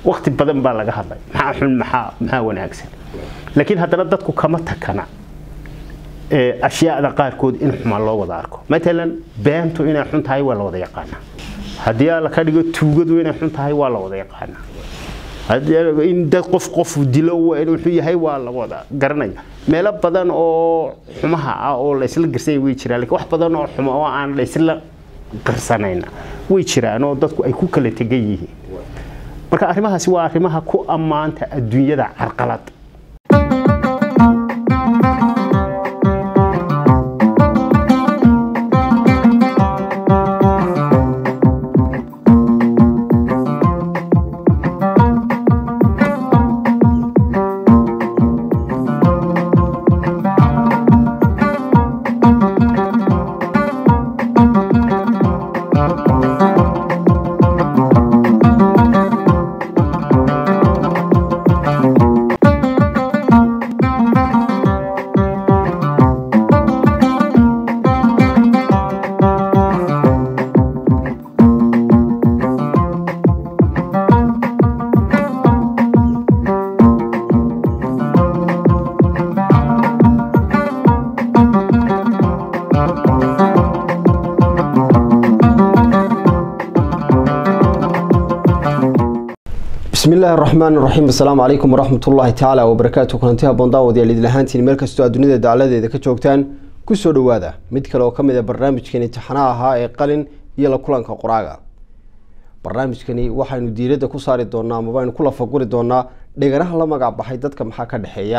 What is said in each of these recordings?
waqti badan baa laga hadlay maxaa xun maxaa maxaa wanaagsan laakiin haddana dadku kama takana ashyaada qaarkood in xumaan loo wada arko matalan beentu inay xun tahay waa la wada yaqaanaa haddii alla ka dhigo tuugadu inay xun tahay waa la wada yaqaanaa in dad qof qofu dilo wuxuu yahay waa la wada garanaya meelo badan oo xumaha ah oo laysla garsanya way jiraan lakiin wax badan oo xumo oo aan laysla garsanayna way jiraan oo dadku ay ku kala tegan yihiin marka arrimahaasi waa arrimaha ku ammaanta adduunyada carqalad بسم الله الرحمن الرحيم السلام عليكم ورحمة الله تعالى وبركاته كنتها بنداود يا ليد لهانتين meel kastoo adduunyada dacaladeeda ka joogtaan ku soo dhawaada mid kale oo ka mid ah barnaamijkan imtixaanaha ahaa ee qalin iyo la kulanka qoraaga barnaamijkani waxaynu diiradda ku saari doonaa ama baynu ku lafaguri doonaa dheganaha la magac baxay dadka maxaa ka dhexeeya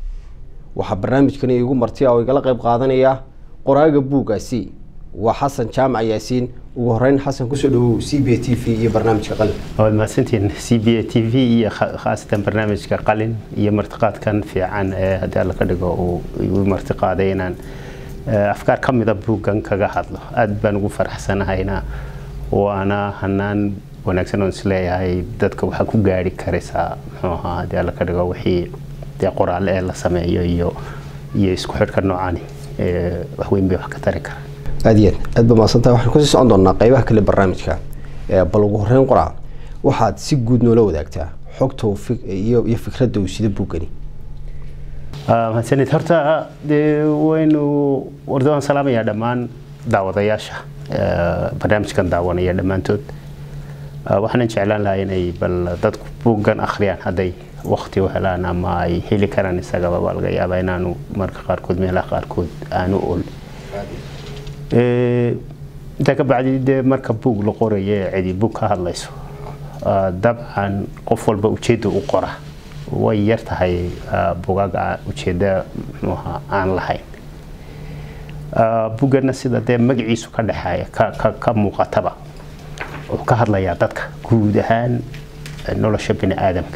waxaa barnaamijkani igu martiya oo igala qeyb qaadanaya qoraaga buugaasi waa xasan jaamac yaasiin ugu horeyn xasan kusoo dhawow c b t v iyo barnaamijka qalin waad mahadsantihiin c b a t v iyo khaasatan barnaamijka qalin iyo martiqaadkan fiican ee haddii alla ka dhigo uu igu martiqaaday inaan afkaar ka mida buuggan kaga hadlo aad baan ugu faraxsanahayna waana hanaan wanaagsan oon isleeyahay dadka waxaa ku gaari karaysaa muxuu ahaa haddii alla ka dhigo wixii dee qoraale ee la sameeyo iyo iyo isku xidhka noocani waxweyn bay wax ka tari kara aad iyo aad aad ba mahadsantahay waxaan kusii socon doonaa qeybaha kale barnaamijka bal ugu horeyn qoraa waxaad si guud noola wadaagtaa xogta iyo iyo fikradda uu sida buuggani mahadsanid horta dee waynu warda waan salaamayaa dhammaan daawadayaasha barnaamijkan daawanaya dhammaantood waxaanan jeclaan lahaa inay bal dadku buuggan akhriyaan hadday wakti u helaan ama ay heli karaan isagaba baa laga yaabaa inaanu marka qaarkood meelaha qaarkood aanu ol intaa ka bacdi dee marka buug la qorayo ee cidi buug ka hadlayso dabcan qof walba ujeedda u qora way yar tahay bugaga ujeedda mxuuha aan lahayn buggana sida dee magaciisu ka dhexeeya ka muuqataba wuxuu ka hadlayaa dadka guud ahaan nolosha bini aadamka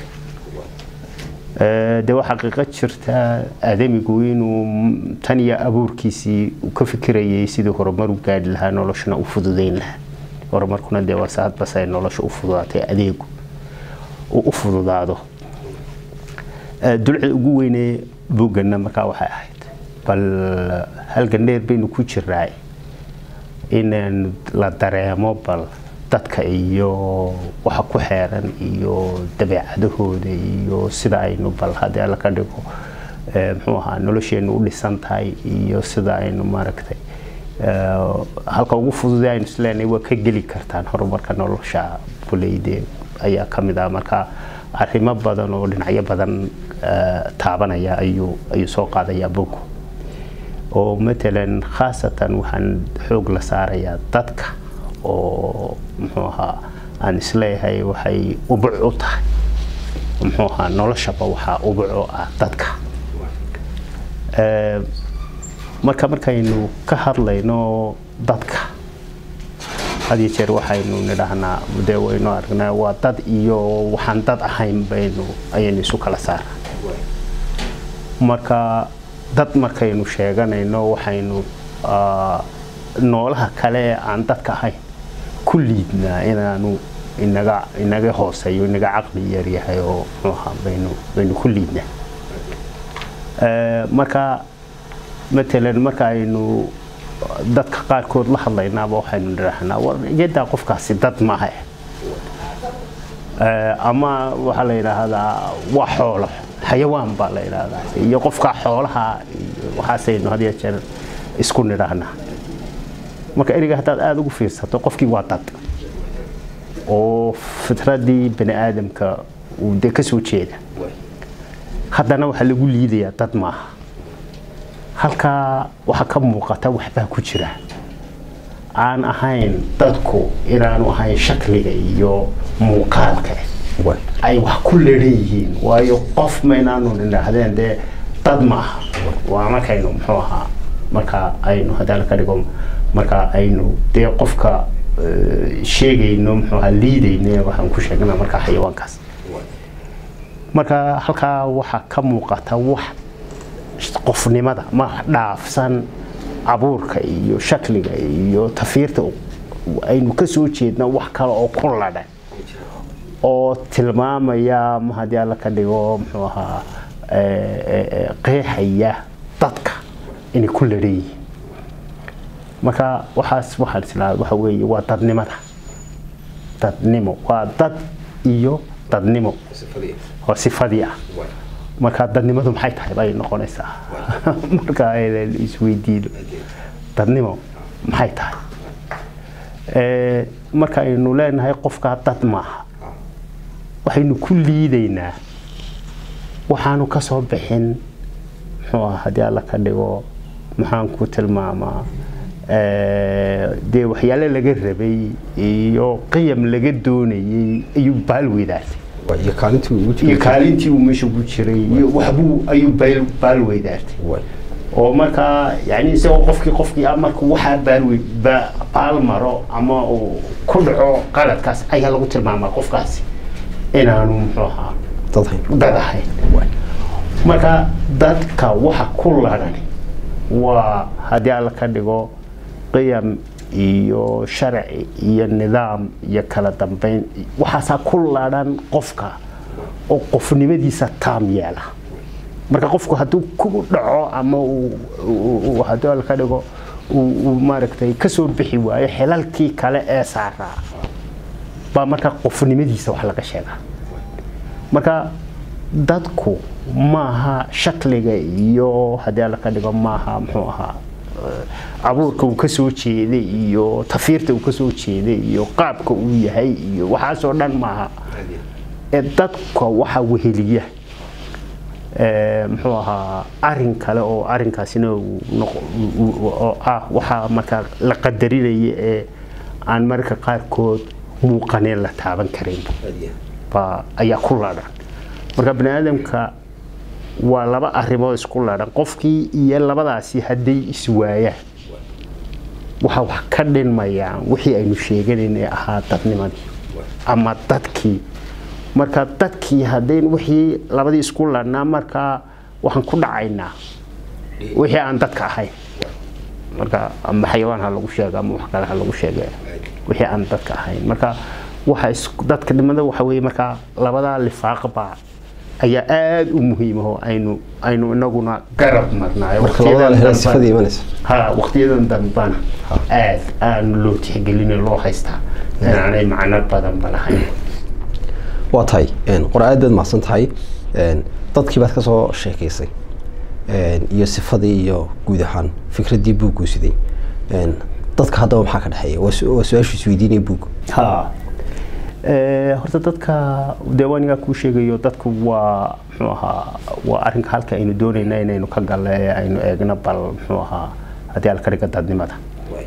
de waa xaqiiqo jirta aadamigu inuu tan iyo abuurkiisii ka fikirayay sidii horumar u gaadhi lahaa noloshana u fududeyn lahaa horumarkuna dee waa saadbas ay nolosha u fududaatay adeegu uu u fududaado dulcida ugu weynee buugganna markaa waxay ahayd bal halgan dheer baynu ku jiraa inaan la dareemo bal dadka iyo waxa ku xeeran iyo dabeecadahooda iyo sida aynu bal haddii alla ka dhigo muxuu ahaa nolosheenu u dhisan tahay iyo sida aynu maaragtay halka ugu fududee aynu isleenahay waa ka geli kartaan horumarka nolosha buleyde ayaa ka mid ah marka arrimo badan oo dhinacyo badan taabanaya ayuu ayuu soo qaadayaa bugu oo matalan khaasatan waxaan xoog la saarayaa dadka oo muxuu ahaa aan isleeyahay waxay ubuc u tahay muxuu ahaa noloshaba waxaa ubuco ah dadka marka markaynu ka hadlayno dadka had iyo jeer waxaynu nidhaahnaa dee waynu aragnaa waa dad iyo waxaan dad ahayn baynu ayaynu isu kala saara marka dad markaynu sheeganayno waxaynu noolaha kale ee aan dadka ahayn ku liidnaa inaanu inaga inaga hooseeyo inaga caqli yar yahay oo muxuuha baynu baynu ku liidnaa marka matalan marka aynu dadka qaarkood la hadlaynaaba waxaynu nidhaahnaa war iyadaa qofkaasi dad maaha Eh, ama waxaa la yidhaahdaa waa xoolo xayawaan baa la yidhaahdaa iyo qofka xoolaha iyo waxaasaynu had iyo jeer isku nidhaahnaa marka ereyga haddaad aada ugu fiirsato qofkii waa dad oo fitradii bani aadamka uu dee ka soo jeeda haddana waxaa lagu liidayaa dad maaha halkaa waxaa ka muuqata waxbaa ku jira aan ahayn dadku inaanu ahayn shakliga iyo muuqaalka waay ay wax ku leeran yihiin waayo qof maynaanu nidhaahdeen dee dad maaha waa markaynu muxuu ahaa marka aynu haddaan ka dhigo marka aynu dee qofka eh, sheegayno muxuu ahaa liidayne waxaan ku sheegnaa marka xayawaankaas marka halkaa waxaa ka muuqata wax qofnimada ma dhaafsan abuurka iyo shakliga iyo tafiirta aynu ka soo jeedna wax kale oo ku ladhan oo tilmaamaya ma haddii alla ka dhigo muxuu ahaa eh, eh, eh, qeexaya dadka inay ku ladhan yihiin marka waxaas waxaan islaa waxa weeye waa dadnimada dadnimo waa dad iyo dadnimo oo sifadii ah marka dadnimadu maxay tahay bay noqonaysaa marka aynan isweydiino dadnimo maxay tahay Eh, marka aynu leenahay qofkaa dad maaha waxaynu ku liidaynaa waxaanu ka soo bixin muxuu ah haddii alla ka dhigo maxaan ku tilmaamaa eh, dee waxyaale laga rabay iyo qiyam laga doonayay ayuu baal weydaatay waay iyo kaalintii ugu iyo jiray kaalintii uu meesha ku jiray iyo waxbuu ayuu baal baal weydaartay waay oo markaa yani isagoo qofkii qofkii ah markuu waxaa baalwe ba- baal maro ama uu ku dhaco qaladkaas ayaa lagu tilmaamaa qofkaasi inaanu muxuu ahaa dad hayn dad ahayn marka dadka waxa ku ladhan waa haddii alla ka dhigo qiyam iyo sharci iyo nidaam iyo kala dambeyn waxaasaa ku ladhan qofka oo qofnimadiisa taam yeela marka qofku hadduu ku dhaco ama uu- uu uu- haddii alla ka dhigo uu uu maaragtay ka soo bixi waayo xilalkii kale ee saaraa baa marka qofnimadiisa wax laga sheegaa marka dadku maaha shakliga iyo haddii alla ka dhigo maaha muxuu ahaa eh, abuurka uu ka soo jeeday iyo tafiirta uu ka soo jeeday iyo qaabka uu yahay iyo waxaasoo dhan maaha ee dadka waxa weheliya eh, muxuu ahaa arin kale oo arinkaasina uu noqo- uu- uu- oo ah waxaa markaa la qadarinaya ee aan mararka qaarkood muuqaneen la taaban karin baa ayaa ku ladhan marka bani aadamka waa laba arrimood isku ladhan qofkii iyo labadaasi hadday iswaayaan waxa wax ka dhinmayaan wixii aynu sheeganayn ee ahaa dadnimadii ama dadkii marka dadkii haddayn wixii labadii isku ladhnaa markaa waxaan ku dhacaynaa wixii aan dadka ahayn marka ama xayawaan ha lagu sheega ama wax kale ha lagu sheege wixii aan dadka ahayn marka waxa is dadka dhimada waxa weeye markaa labadaa lifaaqba ayaa aada u muhiimaho aynu aynu inaguna garab marnaayo marka labadaa la hela sifadii imanaysa ha waqtiyadan dambana aad aan loo tixgelin loo haystaa inaanay macno badanba lahayn waa tahay qora aad baad mahadsan tahay dadkii baad ka soo sheekaysay iyo sifadii iyo guud ahaan fikraddii buuggu siday dadka haddaba maxaa ka dhexeeya waa su- waa su-aashu isweydiinaya buug ha Eh, horta dadka dee waa anigaa kuu sheegayo dadku waa muxuu ahaa waa arrinka halka aynu doonayna inaynu ka galle ee aynu eegno bal muxuu ahaa haddii alkariga dadnimada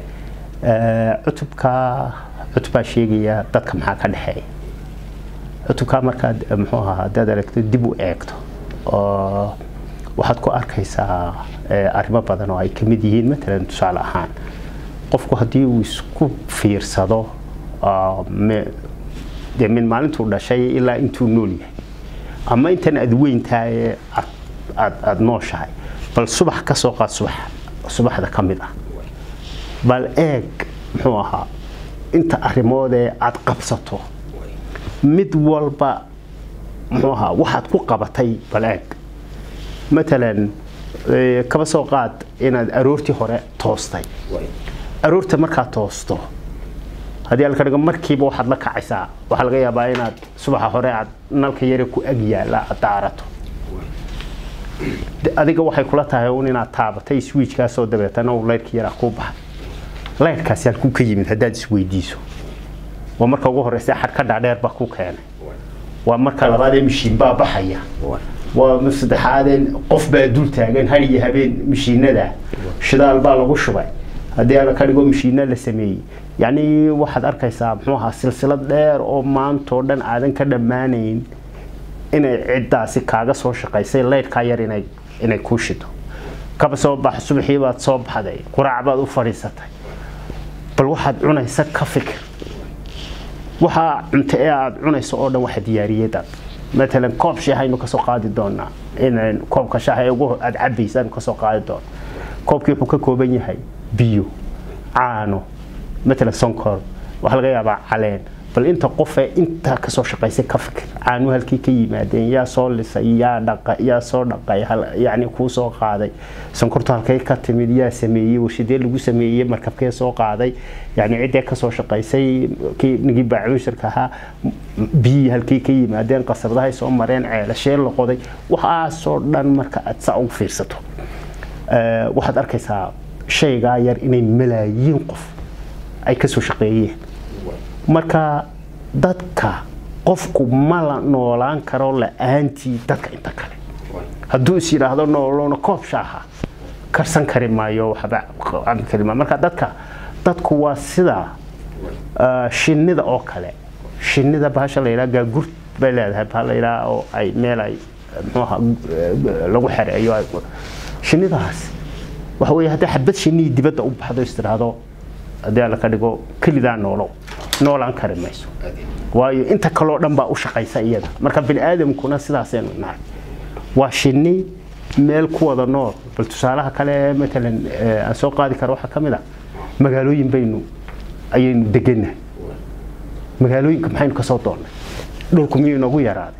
Eh, cutubka cutubaa sheegaya dadka maxaa ka dhexeeya cutubkaa markaad eh, muxuu ahaa haddaad aragto dib u eegto oo waxaad ku arkaysaa eh, arrimo badan oo ay ka mid yihiin matalan tusaale ahaan qofku haddii uu isku fiirsado ah, me- dee min maalintuu dhashay ilaa intuu nool yahay ama intan aad weyntahay aad aad- aad nooshahay bal subax ka soo qaad subax subaxda ka mid ah bal eeg muxuu ahaa inta arrimoodee aad qabsato mid walba muxuu ahaa waxaad ku qabatay bal eeg matalan eh, kaba soo qaad inaad aroortii hore toostay aroorta markaad toosto haddii alka dhigo markiiba waxaad la kacaysaa waxaa laga yaabaa inaad subaxa hore aad nalka yare ku ag yaalla aad daarato De- adiga waxay kula tahay un inaad taabatay swiijkaasoo dabeetana uu laydhka yaraa kuu baxay laydhkaasi halkuu ka yimid haddaad isweydiiso waa marka ugu horeysa xadhka dhaadheer baa ku keenay waa marka labaad ee mishiin baa baxaya waa mar saddexaadeen qof baa dul taagan har iyo habeen mishiinada shidaal baa lagu shubay haddii ala ka dhigo mishiina la sameeyey yacni waxaad arkaysaa muxuu ahaa silsilad dheer oo maantoo dhan aadan ka dhammaanayn inay ciddaasi kaaga soo shaqaysay laydhkaa yar inay inay kuu shido kaba soo bax subaxii baad soo baxday quraac baad u fadhiisatay bal waxaad cunaysa ka fikir waxaa cunto ee aada cunayso oo dhan waxa diyaariyay dad matalan koob shaah aynu kasoo qaadi doonaa in koobka shaah ee ugu aada cabaysa aynu kasoo qaadi doona koobkii wuxuu ka kooban yahay biyo caano matalan sonkor waxaa laga yaabaa caleen bal inta qofee intaa kasoo shaqaysay ka fikir caanuhu halkii ka yimaadeen yaa soo lisay yaa dhaqa yaa soo dhaqay hal- yacni kuu soo qaaday sonkortu halkay ka timid yaa sameeyey warshadee lagu sameeyey markabkee soo qaaday yacni ciddee kasoo shaqaysay kii nigii baacuushirka ahaa m- biyihii halkay ka yimaadeen qasabadahay soo mareen ceelashee la qoday waxaasoo dhan marka aad saa ugu fiirsato Eh, waxaad arkaysaa shaygaa yar inay malaayiin qof ay kasoo shaqeeyeen marka dadka qofku ma la noolaan karo la-aantii dadka inta kale hadduu is yidhaahdo nooloona koob shaaha karsan kari maayo waxba cabi kari maayo marka dadka dadku waa sida ah, shinnida oo kale shinnida bahasha la yidhaha gaagurt bay leedahay baa la yidhaha oo ay meel ay muxuu ahaa eh, lagu xereeyo ay shinnidaas waxa weeye haddii xabad shinnihii dibadda u baxdo is tiraahdo haddii alla ka dhigo kelidaa noolow noolaan kari mayso waayo inta kaloo dhan baa u shaqaysa iyada marka bini aadamkuna sidaasaynu nahay waa shinni meel ku wada nool bal tusaalaha kale matalan eh, aan soo qaadi karo waxaa ka mid a magaalooyin baynu ayaynu degannahay magaalooyinka maxaynu ka soo doonnay dhulku miyuu inagu yaraaday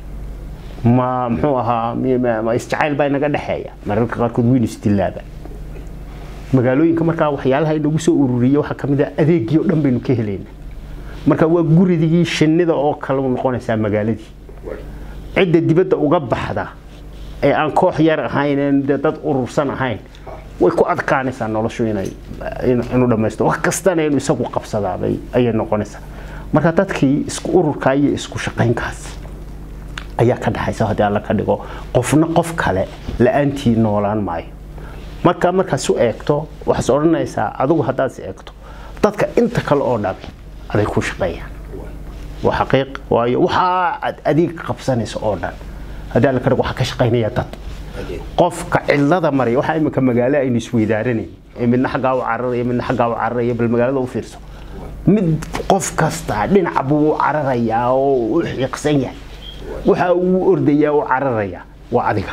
ma muxuu ahaa mi- ma ma isjacayl baa inaga dhexeeya mararka qaarkood weynu isdilaaba magaalooyinka markaa waxyaalaha inagu soo ururiyey waxaa ka mid ah adeegii oo dhan baynu ka helayna marka waa guridigii shinnida oo kale u noqonaysaa magaaladii cidda dibadda uga baxda ee aan koox yar ahayn een dee dad urursan ahayn way ku adkaanaysaa noloshu inay in- inuu dhammaysto wax kastana inuu isagu qabsadaabay ayay noqonaysaa marka dadkii isku ururkaa iyo isku shaqaynkaas ayaa ka dhaxaysa haddii alla ka dhigo qofna qof kale la-aantii noolaan maayo marka markaad su eegto waxaad odhanaysaa adigu haddaad is eegto dadka inta kale oo dhami aday ku shaqeeyaan waa xaqiiq waayo waxaa aad adeeg qabsanayso oo dhan haddii alla ka dhigo waxaa ka shaqaynaya dad qofka cidlada maraya waxaa iminka magaalo aynu isweydaaranay ee midna xaggaa u cararaya midna xaggaa u cararaya bal magaalada u fiirso mid qof kasta dhinac buu u cararayaa oo u xiiqsan yahay waxa uu ordayaa u cararayaa waa adiga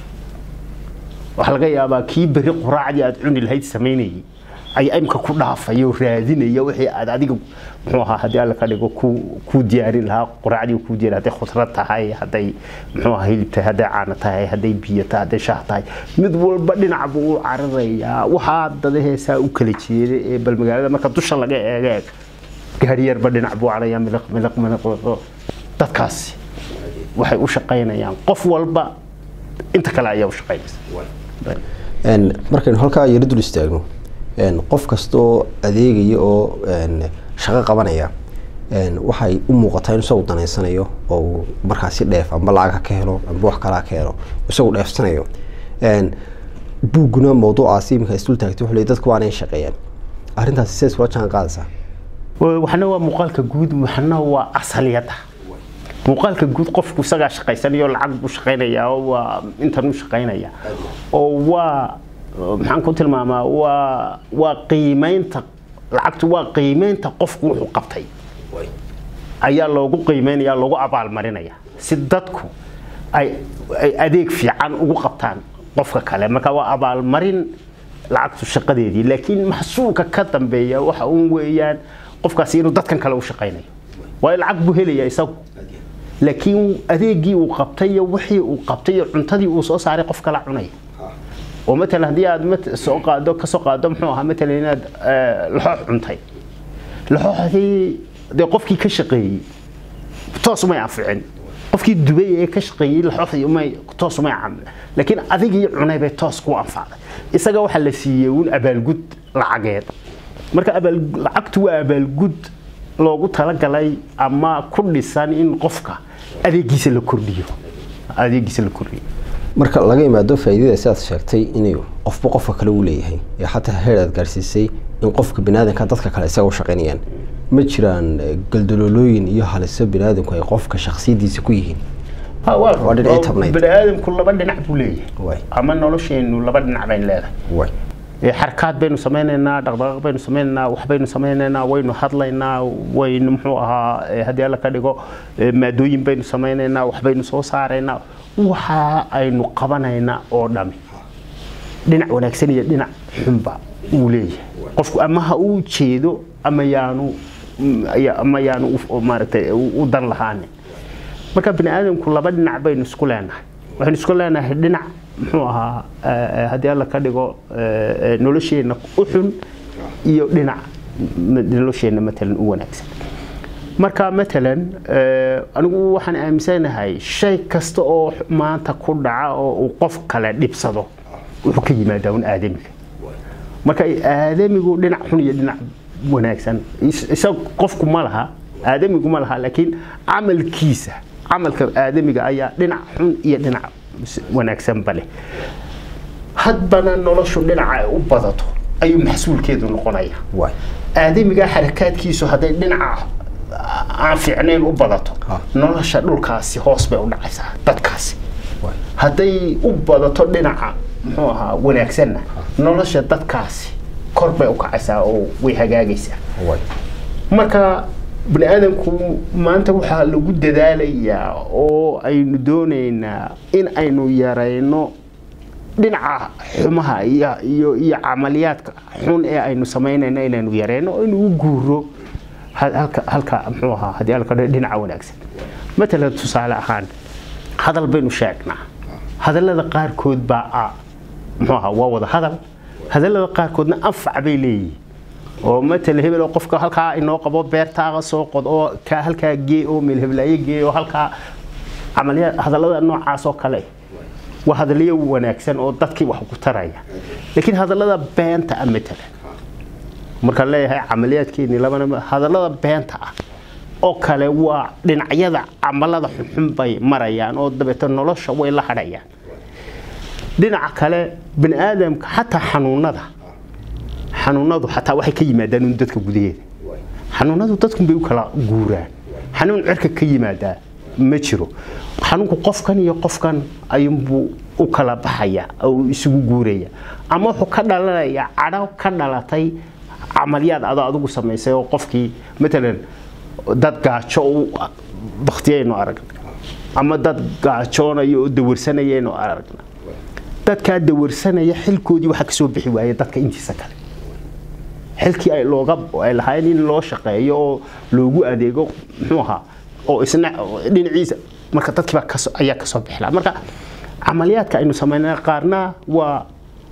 waxaa laga yaabaa kii beri quraacdii aad cuni lahayd samaynayay ayaa imka ku dhaafaya oo raadinaya wixii aad adiga muxuu ahaa haddii alla ka dhigo ku ku diyaarin lahaa quraacdii uu ku diyaarin hadday khudrad tahay hadday muxuu ahaa hilib tahay hadday caano tahay hadday biyo tahay hadday shaah tahay mid walba dhinac buu u cararayaa waxaa dadaheesaa u kala jeeda ee bal magaalada marka dusha laga eega eeg gaari yarba dhinac buu cararayaa miliq miliq miliq miliq. dadkaasi waxay u shaqaynayaan qof walba inta kale ayaa u shaqaynaysa Een, markaynu halkaa yaro dul istaagno een, qof kastoo adeegaya oo een, shaqo qabanaya een, waxay u muuqataa in isagu danaysanayo oo uu markaasi dheef amba lacag ha ka helo amba wax kale ha ka helo isagu dheefsanayo Een, buugguna mawduucaasi iminka isdul taagtay wuxuu leeyahay dadku waanay shaqeeyaan arrintaasi sidaas kula jaan qaadaysaa waxna waa muuqaalka guud waxna waa asaliyada muuqaalka guud qofku isagaa shaqaysanayo lacag buu shaqaynayaa oo waa intan u shaqaynaya oo waa maxaan ku tilmaamaa waa waa qiimeynta lacagtu waa qiimeynta qofku wuxuu qabtay ayaa loogu qiimeynaya loogu abaalmarinaya si dadku ay ay adeeg fiican ugu qabtaan qofka kale marka waa abaalmarin lacagtu shaqadeedii laakiin maxsuulka ka dambeeya waxa uun weeyaan qofkaasi inuu dadkan kale u shaqaynayo waayo lacag buu helaya isagu laakiin adeegii uu qabtay iyo wixii uu qabtay iyo cuntadii uu soo saaray qof kala cunaya oo matalan haddii aad mat- soo qaado ka soo qaado muxuu ahaa matalan inaad eh, laxoox cuntay laxooxdii dee qofkii ka shaqeeyey toos umay anficin qofkii dubay ee ka shaqeeyey laxooxdii umay toos umay camil laakiin adigii cunay bay toos ku anfacday isaga waxaa la siiyey uun abaalgud lacageed marka abaal lacagtu waa abaalgud loogu talagalay ama ku dhisan in qofka adeegiisa la kordhiyo adeegiisa la kordhiyo marka laga imaado faa'iidada sidaad sheegtay inuu qofba qofka kale u leeyahay ee xataa heer aad gaarsiisay in qofka biniaadanka dadka kale isaga u shaqaynayaan ma jiraan galdaloolooyin iyo haliso biniaadanku ay qofka shaksiyadiisa ku yihiin Waa dhinacii tabnayd. baniaadamku laba dhinac buu Waay. leeyahay ama nolosheenu laba dhinac bayn leedahay way Ee, xarakaad baynu samaynaynaa dhaqdhaqaaq baynu samaynaynaa waxbaynu samaynaynaa waynu hadlaynaa waynu muxuu ahaa ee, haddii alla ka dhigo ee, maadooyin baynu samaynaynaa waxbaynu soo saaraynaa waxa aynu qabanaynaa oo dhami dhinac wanaagsan iyo dhinac xunba uu leeyahay qofku ama ha uu jeedo ama yaanu mm, ya- ama yaanu u- maaragtay u u dan lahaanin marka bini aadamku laba dhinac baynu isku leenahay waxaynu isku leenahay dhinac muxuu ahaa eh, eh, haddii alla ka dhigo eh, eh, nolosheenna u xun iyo dhinac m- nolosheenna matalan u wanaagsan marka matalan eh, anigu waxaan aaminsanahay shay kasta oo maanta ku dhaca oo uu qof kale dhibsado wuxuu ka yimaadaa un aadamiga marka aadamigu dhinac xun iyo dhinac wanaagsan is- isaga qofku ma laha aadamigu ma laha laakiin camalkiisa camalka aadamiga ayaa dhinac xun iyo dhinac s- wanaagsanba leh hadbana noloshu dhinaca ay u badato ayuu maxsuulkeedu noqonaya way aadamiga xarakaadkiisu hadday dhinaca aan fiicnayn u badato Ha. nolosha dhulkaasi hoos bay u dhacaysaa dadkaasi way hadday u badato dhinaca muxuu ahaa wanaagsanna nolosha dadkaasi kor bay u kacaysaa oo way hagaagaysaa way marka bani aadamku maanta waxaa lagu dadaalayaa oo aynu doonaynaa in aynu yarayno dhinaca xumaha iyo iyo iyo camaliyaadka xun ee aynu samaynayno inaynu yarayno oo inuu u guuro ha- halka halka muxuu ahaa haddii halka dhinaca wanaagsan matalan tusaale ahaan hadal baynu sheegnaa hadallada qaarkood baa ah muxuu ahaa waa wada hadal hadallada qaarkoodna anfac bay leeyihiin oo matala hebel oo qofka halkaa inoo qabo beertaaga soo qod oo kaa halkaa gee oo meel heblaayo gee oo halkaa camaliyaad hadallada noocaas oo kale waa hadalyo wanaagsan oo dadkii wax ku taraya laakiin hadallada beenta ah matala markaan leeyahay camaliyaadkeeni labana hadallada beenta ah oo kale waa dhinacyada camalada xunxun bay marayaan oo dabeeto nolosha way la hadhayaan dhinaca kale bani aadamka xataa xanuunada xanuunadu xataa waxay ka yimaadaan un dadka gudaheeda xanuunadu dadkun bay u kala guuraan xanuun cirka ka yimaadaa ma jiro xanuunku qofkan iyo qofkan ayuunbuu u kala baxaya oo uu isugu guuraya ama wuxuu ka dhalanayaa cadho ka dhalatay camalyaad adoo adigu samaysay oo qofkii matalan dad gaajo u baktiyaynu aragna ama dad gaajoonaya oo dawarsanayaynu aragna dadkaa dawarsanaya xilkoodii waxaa kasoo bixi waaya dadka intiisa kale xilkii ay looga ay lahaayeen in loo shaqeeyo oo loogu adeego muxuu ahaa oo isna dhinaciisa marka dadkii baa kaso ayaa kasoo bixi lahaa marka camaliyaadka aynu samaynaa qaarna waa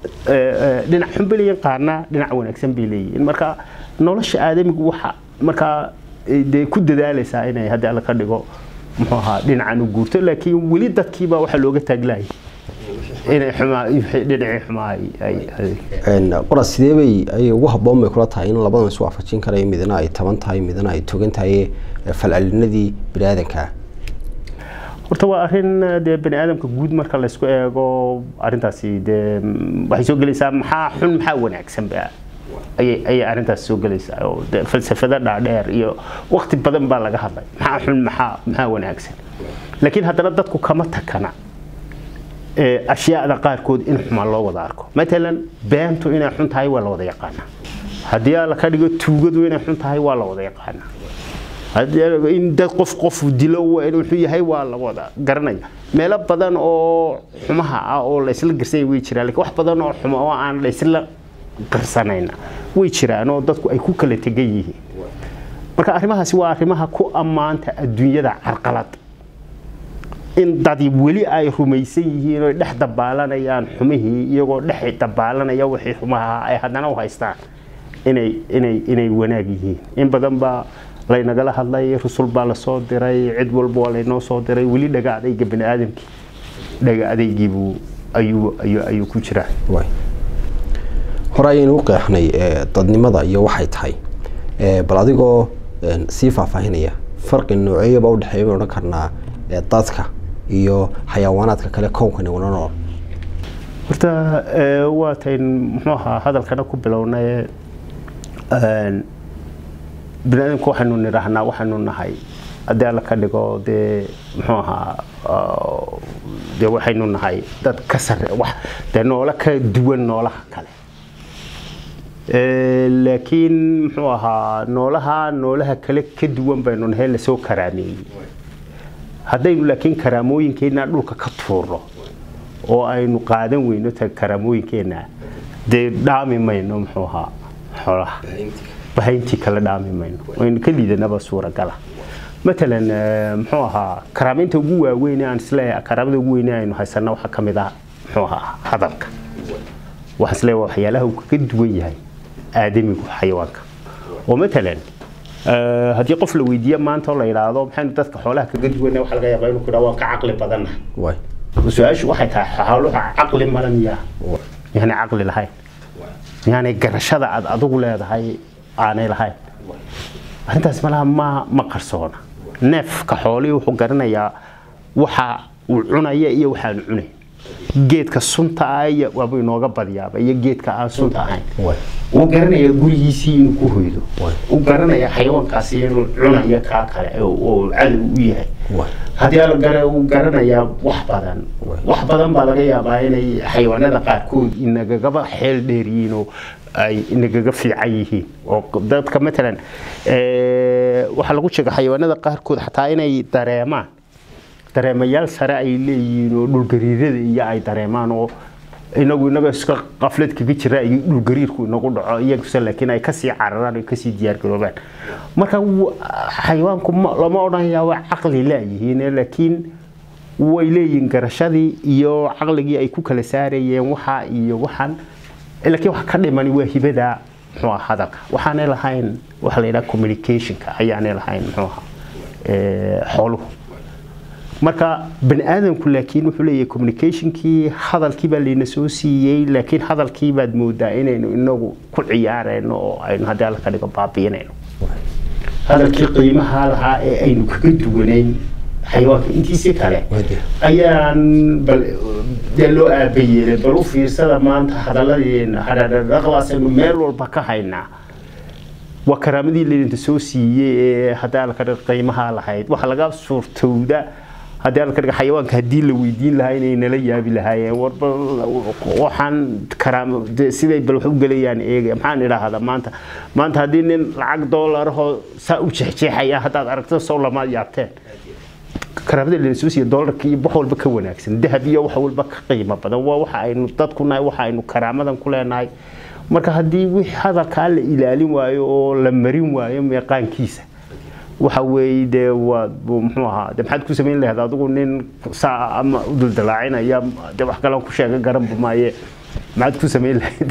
dhinac xun bay leeyihin qaarna dhinac wanaagsan bay leeyihiin marka nolosha aadamigu waxa markaa dee ku dadaalaysaa inay haddii alla ka dhigo muxuu ahaa dhinacan u guurto laakiin weli dadkiiba waxaa looga taaglaayay inay xumaa dhinacii xumaa ay qoras sidee bay ay ugu habboon bay kula tahay in labadan isu waafajin karayo midna ay taban tahay midna ay togan tahay falcelinadii biniaadanka horta waa arrin dee bani aadamka guud marka laysku eego arrintaasi dee waxay soo gelaysaa maxaa xun maxaa wanaagsan ba ayay ayay arrintaas soo gelaysaa oo dee falsafada dhaadheer iyo waqti badan baa laga hadlay maxaa xun maxaa maxaa wanaagsan laakiin haddana dadku kama takana ashyaada qaarkood in xumaan loo wada arko matalan beentu inay xun tahay waa la wada yaqaanaa haddii alla ka dhigo tuugadu inay xun tahay waa la wada yaqaanaa in dad qof qof dilo wuxuu yahay waa la wada garanaya meelo badan oo xumaha ah oo laysla garsanya way jiraan lakiin wax badan oo xumo oo aan laysla garsanayna way jiraan oo dadku ay ku kala tegan yihiin marka arrimahaasi waa arrimaha ku ammaanta adduunyada carqalad in dadi weli ay rumaysan yihiin oo dhex dabaalanayaan xumihii iyagoo dhex dabaalanaya wixii xumaha ay haddana u haystaan inay inay inay wanaag yihiin in badan baa laynagala hadlay rusul baa lasoo diray cid walba waa laynoo soo diray weli dhaga adayga bani aadamkii dhaga adaygiibuu ayuu ayuu ayuu ku jiraa waay hore ayaynu u qeexnay ee, dadnimada iyo waxay tahay Ee, bal adigoo een, sii faahfaahinaya farqi nooceeyaba udhexeeya baynu odhan karnaa ee, dadka iyo xayawaanaadka kale kownkani wana nool horta ee, waa tayn muxuu ahaa hadalkana ku bilownay een, bani aadamku waxaynu nidhaahnaa waxaynu nahay haddii alla ka dhigo dee muxuu ahaa oo, dee waxaynu nahay dad ka sare wax dee noolo ka duwan noolaha kale Ee, laakiin muxuu ahaa noolaha noolaha kale ka duwan baynu nahay lasoo karaameeyey haddaynu laakiin karaamooyinkeena dhulka ka tuurno oo aynu qaadan weyno ta karaamooyinkeena dee dhaami mayno muxuu ahaa xoolaha bahayntii kale dhaami mayno waynu ka liidanaba suuragala matalan ee, muxuu ahaa karaameynta ugu waaweyn ee aan isleeyahay karaamada ugu weyn ee aynu haysana waxaa ka mid ah muxuu ahaa hadalka waxaan isleeyahay waa waxyaalaha uu kaga duwan yahay aadamigu xayawaanka oo matalan ee, haddii qof la weydiiyo maanta oo la yidhaahdo maxaynu dadka xoolaha kaga duwanay waxaa laga yaabaa inuu ku yidhaha waan ka caqli badannahay waay su-aashu waxay tahay xooluhu caqli male miyaa miyaanay caqli lahayn miyaanay garashada aad adigu leedahay aanay lahayn arrintaas malaha ma ma qarsoona neefka xoolihii wuxuu garanayaa waxa uu cunaya iyo waxaan cunayn geedka sunta ah iyo waabuu inooga badiyaaba iyo geedka aan sunta ahayn waay uu garanayaa gurigiisii inuu ku hoydo Waay. uu garanayaa xayawaankaasi inuu cunayo kaa kale oo oo cadow u yahay waay haddii ala gara uu garanayaa wax badan Waay. wax badan baa laga yaabaa inay xayawaanada qaarkood inagagaba xeel dheer yihiin oo ay inagaga fiican yihiin oo dadka matalan ee, waxaa lagu sheega xayawaanada qaarkood xataa inay dareemaan dareemayaal sare ay leeyihiin oo dhulgariirada iyo ay dareemaan oo inagu inaga iska qaflad kaga jira iyo dhulgariirku inagu dhaco iyaguse laakiin ay kasii cararaan ay kasii diyaargaroobaan marka w- xayawaanku ma- lama odhanayaa waa caqli laayihiin laakiin way leeyihiin garashadii iyo caqligii ay ku kala saarayeen waxa iyo waxan laakiin waxa ka dhimani waa hibada muxuu ahaa hadalka waxaanay lahayn waxa la yidhaha communicationka ayaanay lahayn muxuu ahaa ee, xooluhu marka bani aadamku laakiin wuxuu leeyahay communicationkii hadalkii baa layna soo siiyey laakiin hadalkii baad moodaa inaynu inagu ku ciyaarayno oo aynu haddii alla ka dhigo baabiinayno hadalkii qiimaha lahaa ee aynu kaga duwanayn xayawaanka intiisi kale Waadih. ayaan bal dee loo aabayeelay bal u fiirsada maanta hadaladeena hadhadhaqlaasaynu meel walba ka haynaa waa karaamadii laydinta soo siiyey ee haddii alla ka dhigo qiimaha lahayd waxaa laga suurtowda haddii alla ka dhigo xayawaanka haddii la weydiin lahaa inay nala yaabi lahaayeen warba waxaan karaamo dee siday bal wax u gelayaan eega maxaan idhaahdaa maanta maanta haddii nin lacag doolarahoo saa u jeexjeexaya haddaad aragto sow lamaad yaabteen karaamada la soo siiya doolarka iyo wax walba ka wanaagsan dahab iyo wax walba ka qiimo badan waa waxa aynu dadku nahay waxa aynu karaamadan ku leenahay marka haddii wix hadalkaa la ilaalin waayo oo la marin waayo meeqaankiisa waxa weeye dee waa buu muxuu ahaa dee maxaad ku samayn lahayd adigu nin saa ama u duldalaacinaya dee wax kale ku sheega garanba maaye maxaad ku samayn lahayd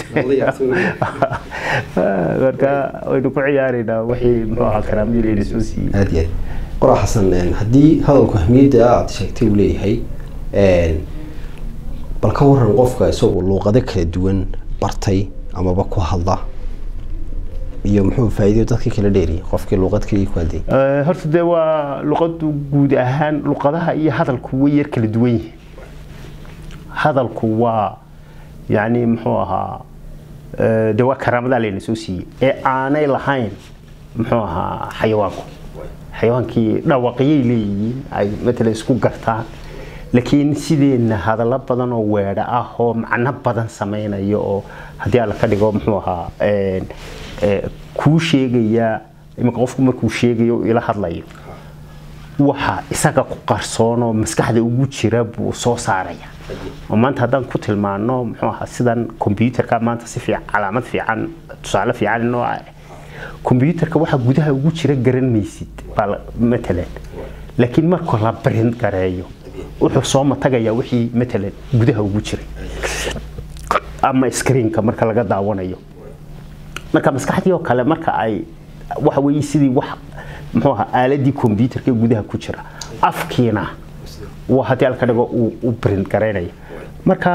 marka waynu ku ciyaaraynaa wixii muxuu ahaa karaamadii layna soo siiyey aad iyo aad qoraa xasan een, haddii hadalku ahmiyadda aad sheegtay uu leeyahay een, bal ka waran qofka isagoo luuqado kala duwan bartay amaba ku hadla iyo muxuu faa'iido dadkii kala dheeriyay qofkii luuqad kaliya ku hadlayay Ee, horta dee waa luqadu guud ahaan luqadaha iyo hadalku way yar kala duwan yihiin hadalku waa yani muxuu ahaa ee, dee waa karaamadaa layna soo siiyey ee aanay lahayn muxuu ahaa xayawaanku xayawaankii dhawaqyay leeyihiin ay matalan isku gartaan laakiin sideenna hadallo badan oo weedha ah oo macno badan samaynayo oo haddii alla ka dhigo muxuu ahaa een, ee, kuu sheegaya iminka qofku markuu sheegayo ila hadlayo waxa isaga ku qarsoon oo maskaxda ugu jira buu soo saaraya oo maanta haddaan ku tilmaano muxuu ahaa sidan kombyuutarka maanta si fiican calaamad fiican tusaale fiican inoo ah kombyuutarka waxa gudaha ugu jira garan maysid baa la- matalan laakiin marka la print gareeyo wuxuu soo matagayaa wixii matalan gudaha ugu jiray ama screenka marka laga daawanayo marka maskaxdii oo kale marka ay waxa weeye sidii wax muxuu ahaa aaladii computerka gudaha ku jira afkiina waa haddii alka dhigo uu print garaynaya marka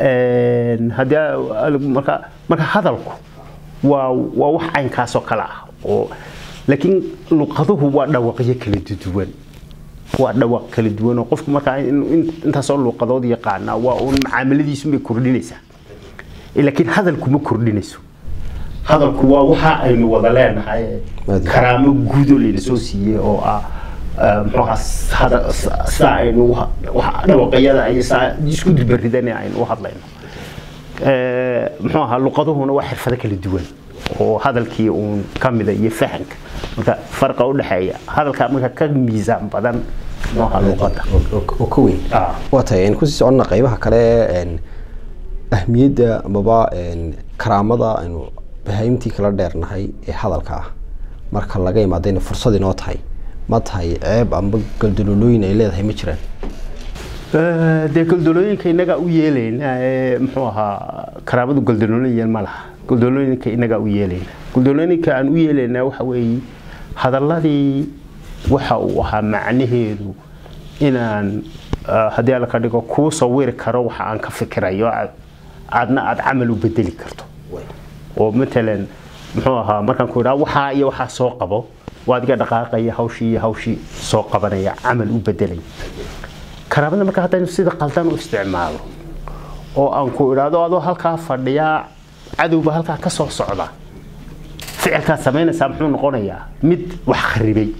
haddii marka marka hadalku waa waa wax caynkaasoo kale ah oo laakiin luqaduhu waa dhawaqyo kala duwan waa dhawaq kala duwan oo qofku markaa intaasoo luuqadood yaqaana waa uun macaamiladiisu bay kordhinaysaa laakiin hadalku ma kordhinayso hadalku waa waxa aynu wada leenahay karaamo guudo layna soo siiyey oo ah muxuuha sidaa aynu dhawaqayada iyo saa isku dibaridan aynu u hadlayno muxuu ahaa luqaduhuna waa xirfado kala duwan oo hadalkii uun ka mida iyo fahanka marka farqa u dhexeeya hadalka marka ka miisaan badan nooca luqada oo ka weyn waa tahay aynu kusii soconna qaybaha kale ahmiyadda amaba karaamada aynu bahaimtii kala dheernahay ee hadalka ah marka laga imaadayna fursad inoo tahay ma tahay ceeb amba galdaloolooyin ay leedahay ma jiraan dee goldolooyinka inagaa u yeelayna muxuu ahaa karaamadu goldolooyin ma laha goldolooyinka inagaa u yeelayna goldolooyinka aan u yeelaynaa waxa weeye hadaladii waxa uu ahaa macnaheedu inaan haddii alla ka dhigo kuu sawiri karo waxa aan ka fikirayo aadna aad camal u bedeli karto oo matalan muxuu ahaa markaan ku idhaa waxaa iyo waxaa soo qabo waa adiga dhaqaaqaya hawshii iyo hawshii soo qabanaya camal u bedelaya karaamada marka haddaynu sida qaldan u isticmaalo oo aan ku idhaahdo adoo halkaa fadhiyaa cadowba halkaa ka soo socda ficilkaad samaynaysaa muxuu noqonayaa mid wax kharibay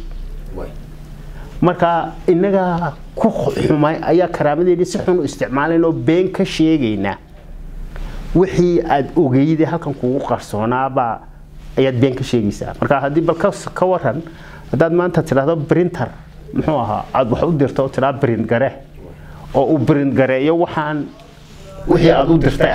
marka innaga ku xumay ayaa karaamadeedii si xun u isticmaalayn oo been ka sheegaynaa wixii aad ogeyday halkan kugu qarsoonaabaa ayaad been ka sheegaysaa marka haddii bal ka waran haddaad maanta tidhaahdo printer muxuu ahaa aada wax u dirto oo tidhaa print gare oo uu print gareeyo waxaan wixii aad u dirtay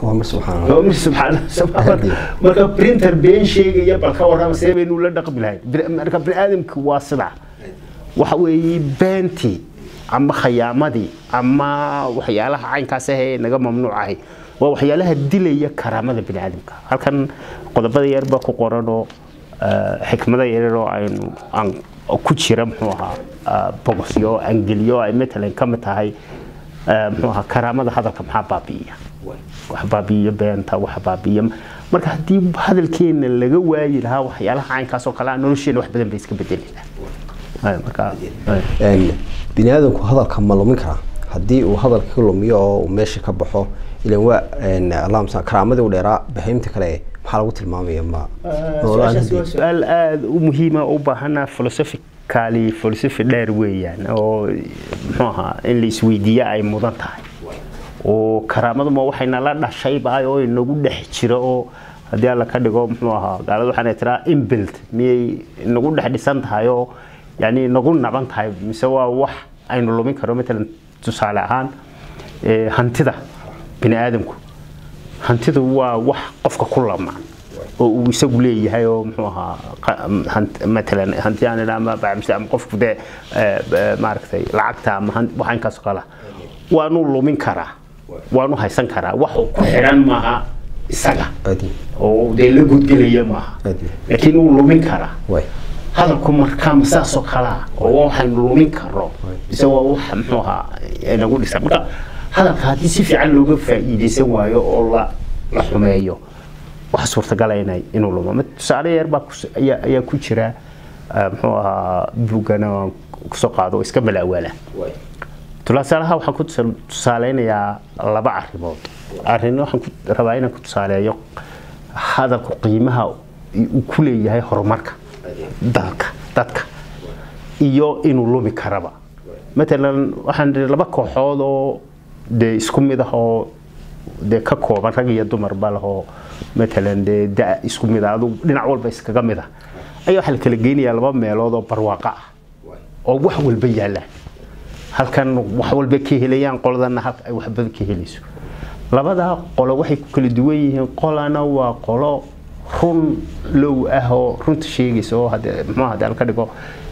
ahayn marka printer been sheegaya bal ka warrama see baynu la dhaqmi lahayn marka biniaadamki waa sidaa waxa weeye beentii ama khayaamadii ama waxyaalaha caynkaas ah ee naga mamnuucahay waa waxyaalaha dilaya karaamada biniaadamka halkan qodobada yarba ku qoran oo xikmada yaryar oo aynu aan ku jira muxuu ahaa bogosyo angeliyo ay matalan ka mid tahay muxuu ahaa karaamada hadalka maxaa baabi'iya wax baabi'iyo beenta wax baabi'iya marka haddii hadalkeena laga waayi lahaa waxyaalaha caynkaas oo kale ah nolosheena wax badan bay iska bedeli lahaa bini aadamku hadalka ma lumin karaa haddii uu hadalka ka lumiyo oo uu meesha ka baxo ilan waa allahumsa karaamadii u dheeraa bahaymta kale maxaa lagu tilmaamaya ma waa su-aal aada u muhiima u baahana philosophically philosophy dheer weeyaan oo muxuu ahaa in la isweydiiya ay mudan tahay oo karaamaduma waxayna la dhashayba oo inagu dhex jira oo haddii alla ka dhigo muxuu ahaa gaalada waxaana tiraa inbuilt miyay inagu dhex dhisan tahay oo yani inagu naban tahay mise waa wax aynu lumin karo matalan tusaale ahaan hantida bini aadamku hantidu waa wax qofka ku lamaan oo uu isagu leeyahay oo muxuu ahaa matalan hanti aan idhaa ama bacmise ama qofku dee maaragtay lacagta ama waxaankaas kala waanu lumin karaa waanu haysan karaa wax ku xidhan maaha isaga oo dee la gudgelaya maaha laakiin wuu lumin karaa hadalku markaa saasoo kalaa oo waxaynu lumin karo mise waa wax muxuu ahaa nagu dhisan marka hadalka haddii si fiican looga faa'iidaysan waayo oo la la xumeeyo waxa suurtagala inay inuu lumo tusaale yar baa ayaa ku jira muxuu ahaa buugana aan kusoo qaado iska malaawaala tusaalaha waxaan ku tusaaleynayaa laba arrimood arrin waxaan ku rabaa inaan ku tusaaleeyo hadalku qiimaha uu ku leeyahay horumarka dalka dadka iyo inuu lumi karaba matalan waxaan dhihi laba kooxood oo dee isku mid ah oo dee ka kooban rag iyo dumarba lahoo matalan dee da isku mid ah aduu dhinac walba iskaga mid ah ayaa waxaa la kala geynayaa laba meelood oo barwaaqo ah oo wax walba yaallaan halkan wax walba ka helayaan qoladana halka ay waxba ka helayso labadaa qolo waxay ku kala duwan yihiin qolana waa qolo run low ah oo runta sheegaysa oo hadee muxuu hadee ka dhigo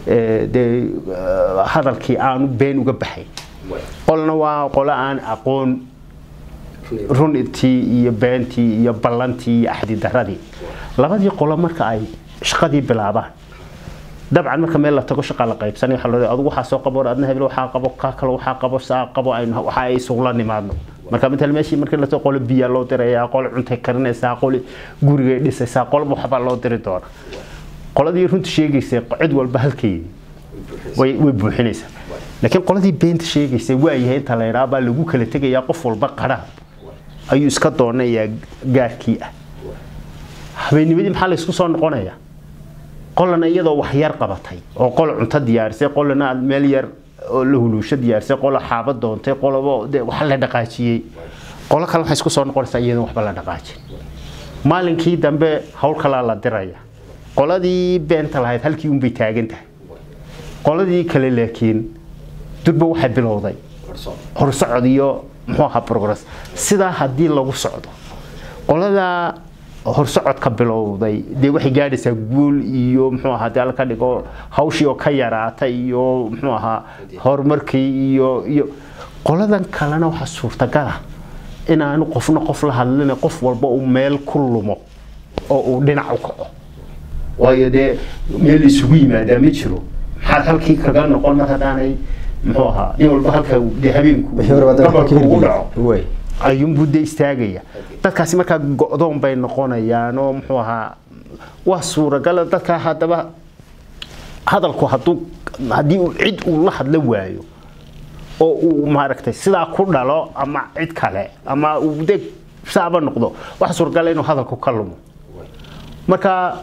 dee hadalkii aanu been uga baxayn qolna waa qolo aan aqoon runtii iyo beentii iyo ballantii iyo axdidaradii labadii qolo marka ay shaqadii bilaabaan dabcan marka meel la tago shaqa la qaybsanay waxa loo adigu waxaa soo qabo adna hebel waxaa qabo ka kale waxaa qabo saa qabo aynu waxa ay isugula nimaadno marka inta meeshii markii la tago qolo biya loo dirayaa qolo cuntay karinaysaa qolo guriga dhisaysaa qolo waxba loo diri doona qoladii runta sheegaysay cid walba halkeedii way way buuxinaysaa laakiin qoladii beenta sheegaysay waayahay inta la yidhaha baa lagu kala tegayaa qof walba qadhaa ayuu iska doonayaa gaarkii ah habeennimadii maxaa la isku soo noqonayaa qolana iyadoo wax yar qabatay oo qolo cunto diyaarisay qolana meel yar oo la huluusho diyaarisay qolo xaaba doontay qolobo de wax la dhaqaajiyey qolo kale waxay isku soo noqonaysaa iyadoon waxba la dhaqaajin maalinkii dambe hawl kalaa la diraya qoladii beenta lahayd halkii unbay taagan tahay qoladii kale laakiin durba waxay bilowday horsocod iyo muxuu ahaa progress sidaa haddii lagu socdo qoladaa horsocodka bilowday dee waxay gaadhaysaa guul iyo muxuu ahaa dee ka dhigo hawshii oo ka yaraata iyo muxuu ahaa horumarkii iyo iyo qoladan kalena waxaa suurtagala inaanu qofna qof la hadlin qof walba uu meel ku lumo oo uu dhinac u kaco waayo dee meel isugu yimaadaa ma jiro maxaad halkii kaga noqon mar haddaanay muxuu ahaa nin walba halka dee habeenku gabalku ugu dhaco ayuunbuu de istaagaya dadkaasi markaa go-doon bay noqonayaan oo muxuu ahaa waa suuragala dadkaa haddaba hadalku hadduu haddii uu cid uu la hadla waayo oo uu maaragtay sidaa ku dhalo ama cid kale ama uu de saaba noqdo waxa suuragala inuu hadalku ka lumo marka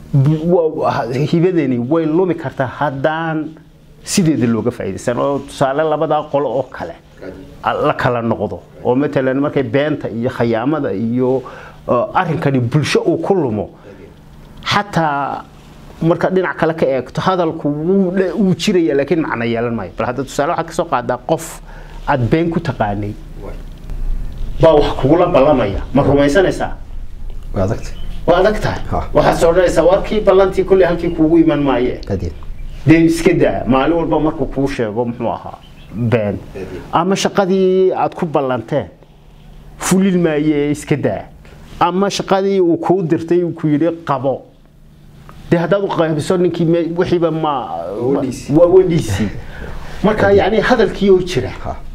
hibadani way lumi kartaa haddaan sideeda looga faa'iidaysan oo tusaale labadaa qolo oo kale la kala noqdo oo matalan markay beenta iyo khayaamada iyo arrinkani bulsho uu ku lumo xataa marka dhinac kale ka eegto hadalku wuu jiraya laakiin macno yeelan maayo bal hadda tusaale waxaad kasoo qaadaa qof aad been ku taqaanay baa wax kugula ballamaya ma rumaysanaysaa waa adagta waa adag tahay waxaad soo odhanaysaa warkii ballantii kulley halkii kuugu iman maaye adeed dee iska daa maalin walba markuu kuu sheego muxuu ahaa been ama shaqadii aad ku ballanteen fulin maaye iska daa ama shaqadii uu kuu dirtay uu ku yidhi qabo dee haddaad u qaybiso ninkii wixiiba ma waa wadhiisii marka yani hadalkii oo jira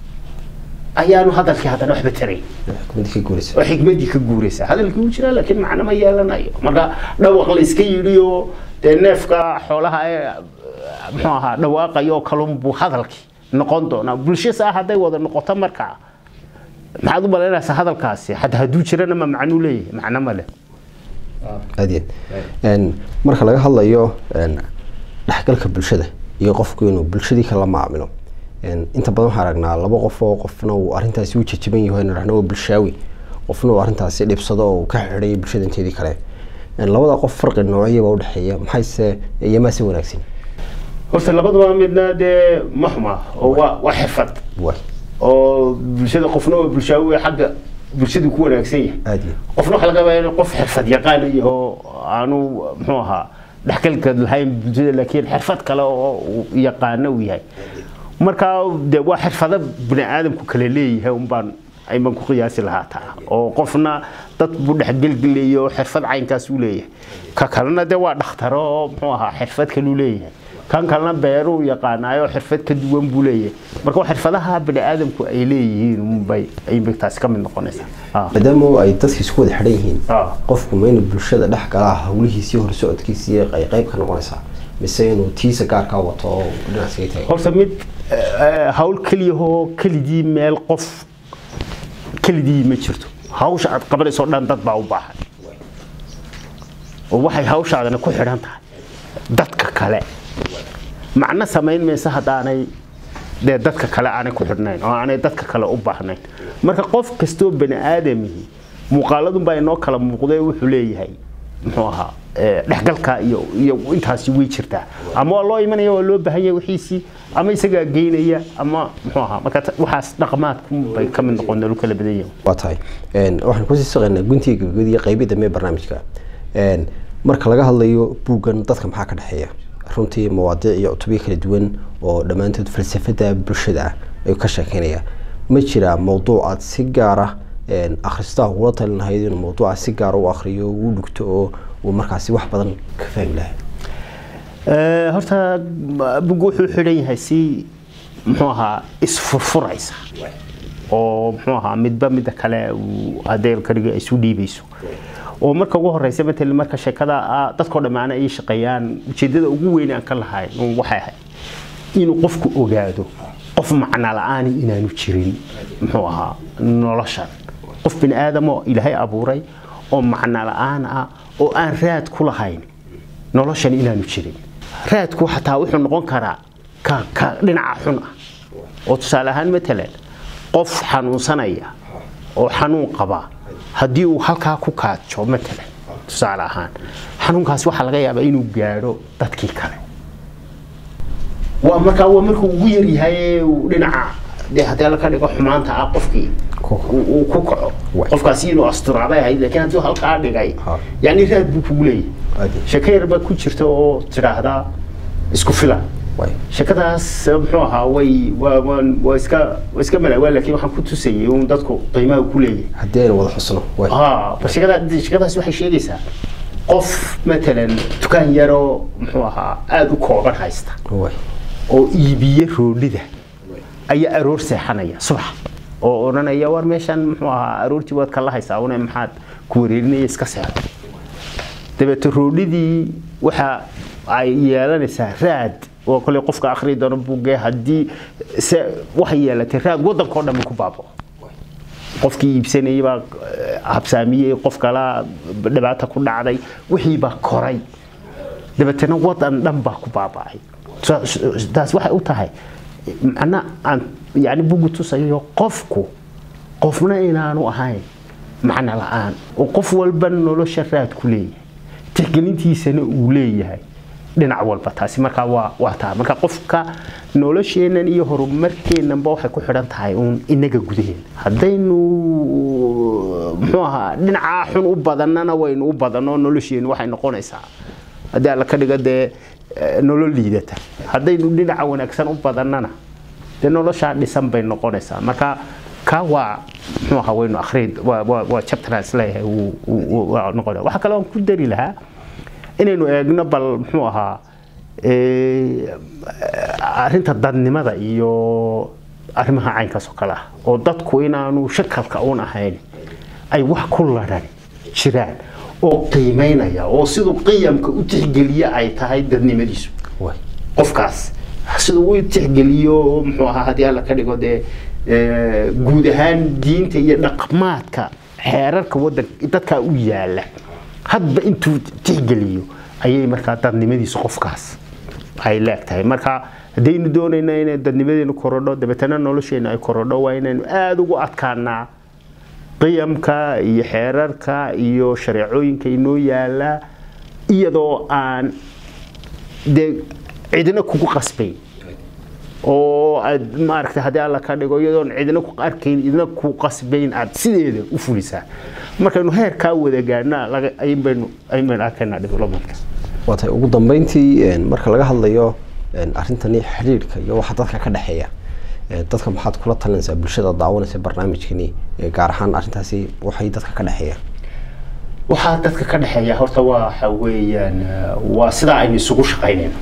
ayaanu hadalkii haddana waxba tarayn xikmadii ka guuraysa oo xikmadii ka guuraysa hadalkii uu jiraa laakiin macno ma yeelanayo marka dhawaq la iska yidhi oo dee neefka xoolaha ee muxuu ahaa dhawaaqayo oo kalun buu hadalkii noqon doonaa bulsho saa hadday wada noqoto markaa maxaad u malaynaysaa hadalkaasi xataa hadduu jirana ma macnuu leeyahay macno ma leh adeed marka laga hadlayo dhexgalka bulshada iyo qofku inuu bulshadii kala maamilo inta badan waxaan aragnaa laba qof oo qofna uu arrintaasi u jajaban yahay nahno waa bulshaawi qofna uu arrintaasi dhibsado oo ka xidhay bulshada inteedii kale labada qof farqi noocyaba udhexeeya maxayse iyamaase wanaagsan horta labadaba midna dee ma xuma oo waa waa xirfad waay oo bulshada qofna waa bulshaawi xagga bulshadu ku wanaagsan yahay aad iyo qofna waxaa laga yaabaa inuu qof xirfad yaqaan yaho aanu muxuu ahaa dhexgalka lahayn bulshada laakiin xirfad kale oo uu yaqaano uu yahay marka de waa xirfado bini aadamku kale leeyahay unbaan ayban ku qiyaasi lahaa taa oo qofna dad buu dhexgelgelayo oo xirfad caynkaas uu leeyahay ka kalena de waa dhakhtaro oo muxuu ahaa xirfad kaluu leeyahay kan kalena beeruu yaqaanaayo xirfad ka duwan buu leeyahay marka waa xirfadaha bini aadamku ay leeyihiin unbay ayba taasi ka mid noqonaysaa Ah. maadaama ay dadka isku wada xidhan yihiin Ah. qofku ma inuu bulshada dhex galaa hawlihiisii horsocodkiisii ay qayb ka noqonaysaa mise inuu tiisa gaarkaa wato oo dhinac isaga taagan horta mid eh, hawl keliyahoo keligii meel qof keligii ma jirto hawsha aad qabanayso dhan dad baa u baahan oo waxay hawshaadana ku xidhan tahay dadka kale macno samayn maysa haddaanay dee dadka kale aanay ku xidhnayn oo aanay dadka kale u baahnayn marka qof kastoo bani aadamihi muuqaaladunbaa inoo kala muuqdee wuxuu leeyahay muxuu ahaa eh, dhexgalka iyo iyo intaasi way jirtaa ama waa loo imanaya waa loo baahan yahay wixiisii ama isagaa geynaya ama muxuu ahaa marka ta- waxaas dhaqmaadku bay ka mid noqon nolol kala badan yahay waa tahay Een, waxaan kusii saqaynaa guntiga gabagabada iyo qaybida dambe ee barnaamijka Een, marka laga hadlayo buuggan dadka maxaa ka dhexeeya runtii mawaadiic iyo cutubyo kala duwan oo dhammaantood falsafada bulshada ah ayuu ka sheekeynaya ma jiraa mowduuc aad si gaar ah akhristaha ugula talin lahayd inuu mawduuca si gaara u akhriyo uu dhugto oo uu markaasi wax badan ka fahmi lahay horta bug wuxuu xidhan yahay si muxuu ahaa isfurfuraysa oo muxuu ahaa midba midda kale uu adeelkariga isu dhiibayso oo marka ugu horeysa matalan marka sheekada dadkoo dhammaana ay shaqeeyaan ujeedada ugu weyn aan ka lahay waxay ahayd inuu qofku ogaado qof macno la-aani inaanu jirin muxuu ahaa noloshan qof bini aadamoo ilaahay abuuray oo macno la-aan ah oo aan raad ku lahayn noloshan inaanu jirin raadku xataa wuxuu noqon karaa ka ka dhinaca xun ah oo tusaale ahaan matalan qof xanuunsanaya oo xanuun qaba haddii uu halkaa ku kaajo matalan tusaale ahaan xanuunkaasi waxaa laga yaabaa inuu gaadho dadkii kale waa markaa waa markuu ugu yaryahay dhinaca dee haddii alla ka dhigo xumaanta ah qofkii uu ku kaco qofkaasi inuu asturaabay ahayd laakiin haddii halkaa dhigay yani raad buu kugu leeyahay sheeko yar baa ku jirta oo tidhaahdaa isku filan sheekadaas muxuu ahaa way waa iska waa iska malaawaa laakiin waxaan ku tusayay un dadku qiimaha ku leeyahay haddii aynu wada xusno bal sheekada sheekadaas waxay sheegaysaa qof matalan dukaan yaroo muxuu ahaa aada u kooban haysta oo iibiye roodhida ayaa aroor seexanaya subax oo odhanaya war meeshan muxuu ahaa aroortii waad kala haysaa une maxaad ku wareerinaya iska seexdo dabeete roodhidii waxa ay yeelanaysaa raad oo kale qofka akhri doono buugee haddii se waxay yeelatay raad waddankao dhan ku baabo qofkii iibsanayay baa habsaamiyey qof kala dhibaata ku dhacday wixii baa koray dabeetana waddan dhan baa ku baaba'ay taas waxay u tahay macna aan yani bugu tusayo qofku qofna inaanu ahayn macno la-aan oo qof walba nolosha raad ku leeyahay tixgelintiisana uu leeyahay dhinac walba taasi markaa waa waa taa marka qofka nolosheennan iyo horumarkeennanba waxay ku xidhan tahay uun inaga gudaheena haddaynu muxuu ahaa dhinacaa xun u badannana waynu u badanno nolosheennu waxay noqonaysaa haddii alla ka dhigo dee nolol liidata haddaynu dhinaca wanaagsan u badannana dee noloshaa dhisan bay noqonaysaa marka ka waa muxuu ahaa waynu akhriid waa chapteraas leeyahay waa noqonaya waxaa kaloo aan ku dari lahaa inaynu eegno bal muxuu ahaa arrinta dadnimada iyo arrimaha caynkaas oo kale ah oo dadku inaanu shakalka uun ahayn ay wax ku ladhan jiraan oo qiimaynaya oo siduu qiyamka u tixgeliya ay tahay dadnimadiisu qofkaas siduu u tixgeliyo muxuu ahaa haddii alla ka dhigo dee guud ahaan diinta iyo dhaqmaadka xeerarka wadanka dadkaa u yaala hadba intuu tixgeliyo ayay markaa dadnimadiisu qofkaas ay leegtahay marka haddaynu doonayna inay dadnimadeenu korodho dabeetana nolosheenu ay korodho waa inaynu aada ugu adkaanaa qiyamka iyo xeerarka iyo shareecooyinka inoo yaala iyadoo aan dee cidina kugu qasbayn oo aad maaragtay haddii alla ka dhigo iyadoon cidina ku arkayn idina ku qasbayn aad sideeda u fulisaa markaynu heerkaa wada gaadhna ayn baynu arkaynaa developmentka waa tahay ugu dambeyntii marka laga hadlayo arrintani xidhiidhka iyo waxa dadka ka dhexeeya dadka maxaad kula talinaysaa bulshada daawanaysa barnaamijkani gaar ahaan arrintaasi waxay dadka ka dhexeeyaan waxaa dadka ka dhexeeya horta waxa weeyaan waa sidaa aynu isugu shaqaynayno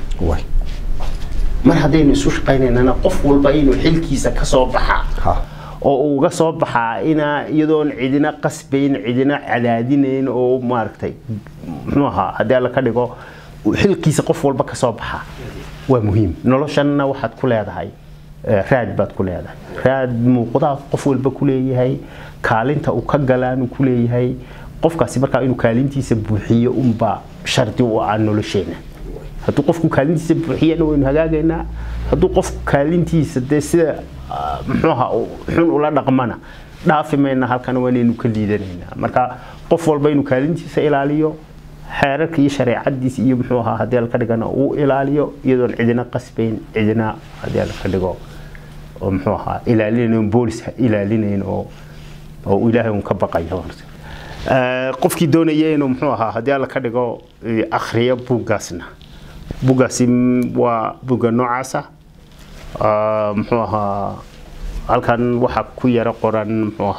mar haddaynu isu shaqaynaynana qof walba inuu xilkiisa ka soo baxaa oo uga soo baxaa ina iyadoon cidina qasbayn cidina cadaadinayn oo maaragtay muxuu ahaa haddii alla ka dhigo xilkiisa qof walba ka soo baxaa waa muhiim noloshanna waxaad ku leedahay raad baad ku leedahay raad muuqdaa qof walba ku leeyahay kaalinta uu ka galaanu ku leeyahay qofkaasi markaa inuu kaalintiisa buuxiyo unbaa shardi u ah nolosheena hadduu qofku kaalintiisa buuxiyana waynu hagaagaynaa hadduu qofku kaalintiisa dee sida muxuuha xun ula dhaqmana dhaafi mayna halkana waanaynu ka liidanaynaa marka qof walba inuu kaalintiisa ilaaliyo xeerarka iyo shareecadiisa iyo muxuu ahaa haddii alka dhigana uu ilaaliyo iyadoon cidina qasbayn cidina haddii alka dhigo oo muxuu ahaa ilaalinayn boolis ilaalinayn oo oo ilaahay un ka baqayo qofkii doonaya inuu muxuu ahaa haddii alla ka dhigo akhriyo buuggaasna buuggaasi waa buugga noocaasa muxuu ahaa halkan waxaa ku yaro qoran muxuu ahaa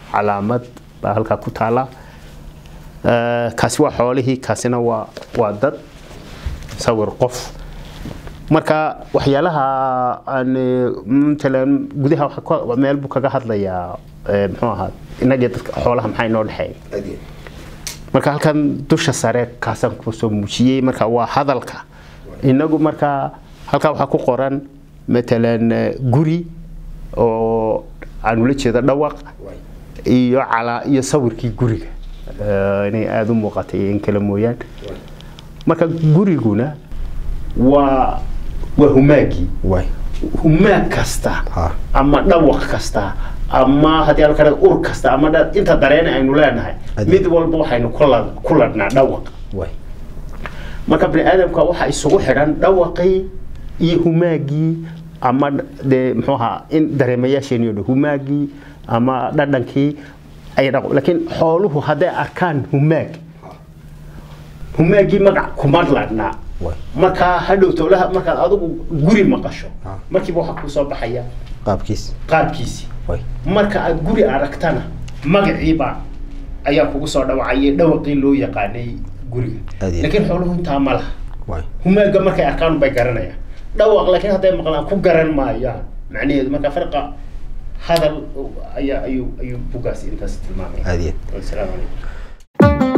calaamad baa halkaa ku taala Eh, kaasi waa xoolihii kaasina waa waa dad sawir qof marka waxyaalaha aan eh, matalan gudaha waxa ku- meel buu kaga hadlayaa eh, muxuu ahaa inagii dadka xoolaha maxaa inoo dhexeeya marka halkan dusha sare kaasaan kusoo muujiyey marka waa hadalka inagu marka halkaa waxaa ku qoran matalan eh, guri oo aan ula jeedo dhawaq iyo calaa iyo sawirkii guriga eh, inay aada u muuqatay in kale mooyaan marka guriguna waa waa humaagii waay humaag kasta Ha. ama dhawaq kasta ama haddii aan kale ur kasta ama dha- inta dareena aynu leenahay Adi. mid walba waxaynu ku la- ku ladhnaa dhawaq waay marka bani aadamka waxaa isugu xidhan dhawaqii iyo humaagii ama de muxuu ahaa in dareemayaasheeni o dhan humaagii ama dhadhankii ay dhaqo laakiin xooluhu hadday arkaan humaag humaagii magac kuma ladhnaa Waay. markaa hadhow towlaha markaad adigu guri maqasho Ah. markiiba waxaa kuu soo baxaya qaabkiis qaabkiisii waay marka aad guri aragtana magaciiba ayaa kugu soo dhawacayay dhawaqii loo yaqaanay guriga Aad iyo- laakiin xooluhu intaa ma laha waay humaaga markay arkaan bay garanayaan dhawaq laakiin hadday maqlaan ku garan maayaan macnaheedu marka farqa hadal ayaa ayuu ayuu bugaas intaas tilmaamaya aad iyo asalaamu calaykum